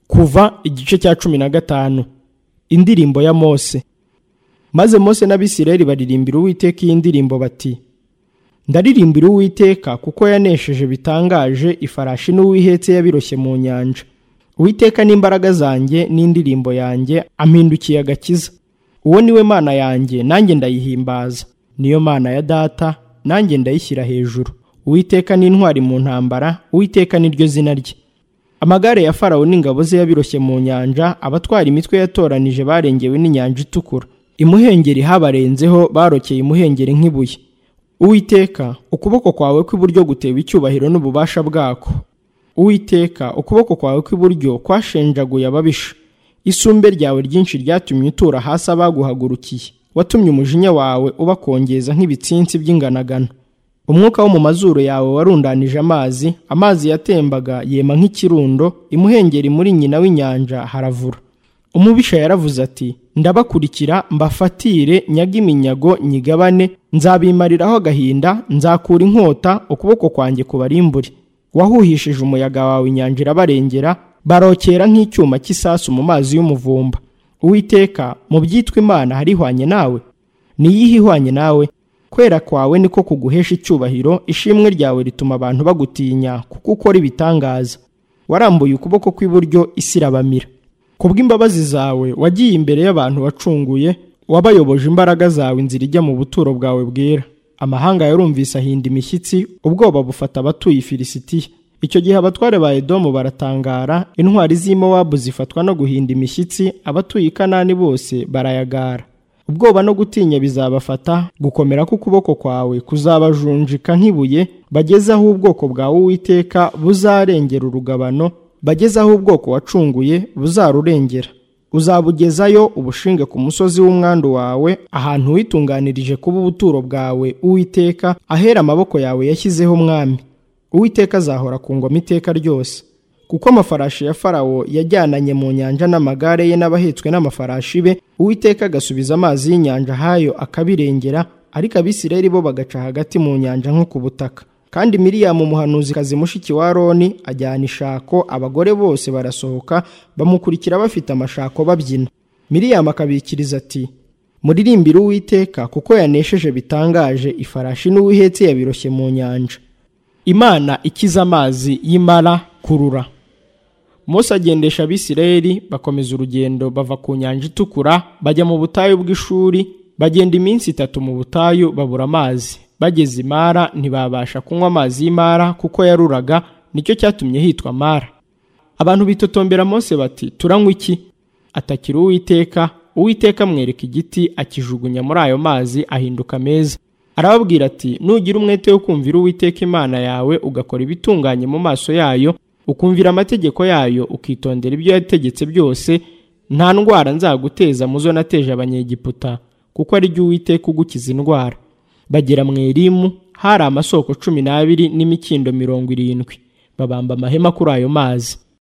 kuva igice cya cumi na gatanu indirimbo ya mose maze mose n'abisirayeli baririmbira uwiteka iyi ndirimbo bati ndaririmbira uwiteka kuko yanesheje bitangaje ifarashi n'uwihetse yabiroshye mu nyanja uwiteka n'imbaraga zanjye n'indirimbo yanjye ampindukiye agakiza uwo niwe mana yanjye nanjye ndayihimbaza niyo mana ya data nanjye ndayishyira hejuru uwiteka n'intwari mu ntambara uwiteka niryo zina rye amagare ya farawo n'ingabo ze yabiroshye mu nyanja abatwara imitwe yatoranije barengewe n'inyanja itukura imuhengeri habarenzeho barokeye imuhengeri nk'ibuye uwiteka ukuboko kwawe kw'iburyo gutewe icyubahiro n'ububasha bwako uwiteka ukuboko kwawe kw'iburyo kwashenjaguye ababisha isumbe ryawe ryinshi ryatumye utura hasi abaguhagurukiye watumye umujinya wawe ubakongeza nk'ibitsinsi by'inganagano umwuka wo mu mazuru yawe warundanije amazi amazi yatembaga yema nk'ikirundo imuhengeri muri nyina w'inyanja haravura umubisha yaravuze ati ndabakurikira mbafatire nyaga iminyago nyigabane nzabimariraho agahinda nzakura inkota ukuboko kwanjye kubarimbure wahuhishije umuyaga wawe inyanja irabarengera barokera nk'icyuma cy'isasu mu mazi y'umuvumba uwiteka mu byitwa imana harihwanye nawe niyihe ihwanye nawe kwera kwawe niko kuguhesha icyubahiro ishimwe ryawe rituma abantu bagutinya kuko ukora ibitangaza warambuye ukuboko kw'iburyo isi irabamira kubw'imbabazi zawe wagiye imbere y'abantu wacunguye wabayoboje imbaraga zawe inzira ijya mu buturo bwawe bwera amahanga yarumvise ahinda imishyitsi ubwoba bufata abatuye ifilisitiya icyo gihe abatware ba edomu baratangara intwari z'i mowabu zifatwa no guhinda imishyitsi abatuye i kanani bose barayagara ubwoba no gutinya bizabafata gukomera k'ukuboko kwawe kuzabajunjika nk'ibuye bageze aho ubwoko bwawe uwiteka buzarengera urugabano bageze aho ubwoko wacunguye buzarurengera uzabugezayo ubushinge ku musozi w'umwandu wawe ahantu witunganirije kuba ubuturo bwawe uwiteka ahera amaboko yawe yashyizeho umwami uwiteka azahora ku ngoma iteka ryose kuko amafarashi ya farawo yajyananye mu nyanja n'amagare ye n'abahetswe n'amafarashi be uwiteka agasubiza amazi y'inyanja hayo akabirengera ariko abisirayeli bo bagaca hagati mu nyanja nko ku butaka kandi miriyamu umuhanuzikazi mushiki wa aroni ajyana ishako abagore bose barasohoka bamukurikira bafite amashako babyina miriyamu akabikiriza ati muririmbire uwiteka kuko yanesheje bitangaje ifarashi n'uwihetse yabiroshye mu nyanja imana ikiza amazi y'imara kurura mose agendesha abisirayeli bakomeza urugendo bava ku nyanja itukura bajya mu butayu bw'ishuri bagenda iminsi itatu mu butayu babura amazi bageze imara ntibabasha kunywa amazi y'imara kuko yaruraga nicyo cyatumye hitwa mara abantu bitotombera mose bati turanywa iki atakira uwiteka uwiteka amwereka igiti akijugunya muri ayo mazi ahinduka meza arababwira ati nugira umwete wo kumvira uwiteka imana yawe ugakora ibitunganye mu maso yayo ukumvira amategeko yayo ukitondera ibyo yategetse byose nta ndwara nzaguteza mu zo nateje abanyegiputa kuko ari jya uwiteka ugukiza indwara bagera mu erimu hari amasoko cumi n'abiri n'imikindo mirongo irindwi babamba amahema kuri ayo mazi